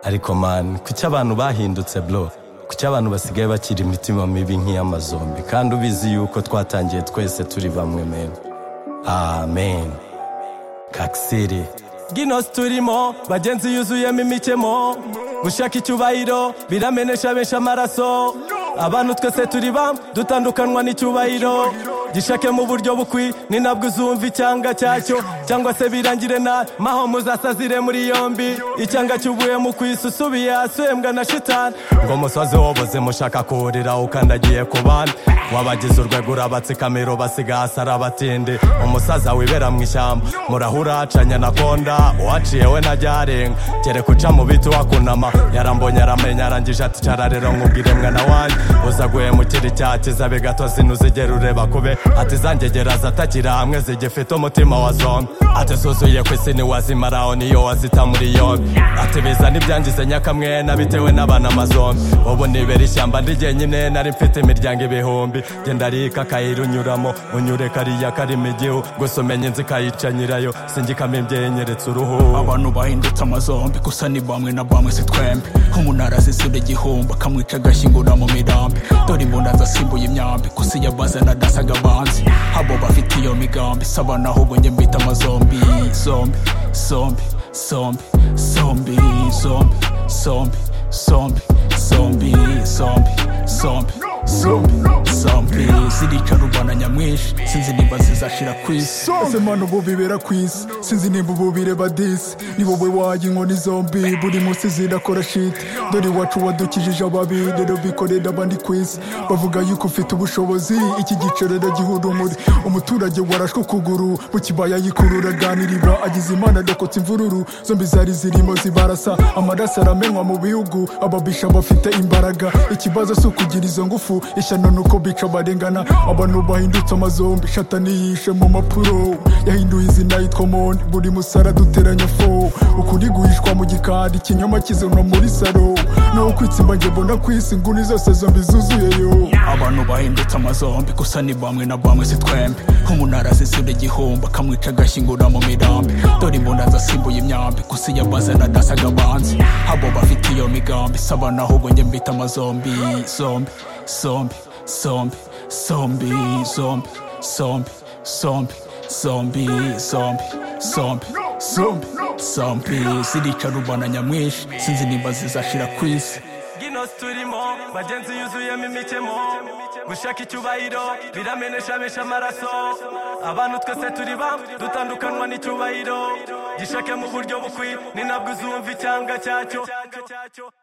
ariko mani kuki abantu bahindutse bro kuki abantu basigaye bakira imitima mibi nk'iy'amazombi kandi ubizi yuko twatangiye twese turi bamwe mena amen kakisiri bwino turimo bagenzi yuzuyemo imikemo gushaka icyubahiro biramenesha benshi amaraso abantu twese turi bamwe dutandukanwa n'icyubahiro gishake mu buryo bukwi ni nabwo uzumva icyanga cyacyo cyangwa se birangire na maho muzasazire muri yombi icyanga cyubuye mu kwisi usubiye ahasumbwa na shitani ngo musozi woboze mushaka kuwurira ukandagiye ku bandi wabagize urwego urabatse kamero basigasa arabatinde umusaza wibera mu ishyamba murahura acanya na konda uhaciye we najya arenga kere kuca mu biti wakunama yarambonye aramenya arangije ati cara rero nkubwire mwana wanjye uza guhemukira icyakiza bigato zinu zigera ureba kube ati zangegera zatakira hamwe zigifite umutima wa zombi ati zuzuye ku isi ntiwazimaraho niyo wazita muri yombi ati bizana ibyangize nyakamwena bitewe n'abana mazombi ubu nibera ishyamba ndi jyenyine nari mfite imiryango ibihumbi genda rika akayira unyuramo unyure kariya karimo igihu gusa umenye inzu ikayica nyirayo singikamo imbyenyeretse uruhu abantu bahindutse amazombi gusa ni bamwe na bamwe si twembi nk'umunara azisura igihumbi akamwica agashyingura mu mirambi dore imbunda asimbuye imyambi gusa iyo abazana adasaga abanzi abo bafite iyo migambi saba naho ubwo njye mbita amazombi zombi zombi zombi zombi zombi zombi zombi zombi zombi zombi zombi zombi zirica rubana nyamwinshi sinzi nimba zizashira ku isi ese mana ubu bibera ku isi sinzi nimba ubu bireba disi ni wowe waye inkoni zombi buri munsi zirakora shiti dore iwacu wadukijije ababi rero bikorera abandi ku isi bavuga yuko ufite ubushobozi iki giciro rero gihuda umuri umuturage warashwe ukuguru mu kibaya yikurura aganirira agize imana adakotse imvururu zombi zari zirimo zibarasa amaraso aramenywa mu bihugu ababisha bafite imbaraga ikibazo si ukugira izo ngufu ishyano ni uko bica barengana abantu bahindutse amazombi shatani yishe mu mapuro yahinduye izina yitwa moni buri musara duteranya fo ukuri guhishwa mu gikari ikinyoma kizanwa muri saro naho kwitsimba njye mbona ku isi inguni zose zombi zuzuyeyo abantu bahindutse amazombi gusa ni bamwe na bamwe si twembi nk'umunara azisura igihumbi akamwica agashyingura mu mirambi dore imbunda asimbuye imyambi gusa iyo abazana adasaga abanzi abo bafite iyo migambi saba naho ubwo njye mbita amazombi zombi zombi zombi zombi zombi zombi zombi zombi zombi zombi zombi zombi zirica rubana nyamwinshi sinzi nimba zizashira ku isi bwino turimo bagenzi yuzuyemo imikemo gushaka icyubahiro biramenesha benshi amaraso abantu twese turi bamwe dutandukanwa n'icyubahiro gishake mu buryo bukwi ni nabwo uzumva icyanga cyacyo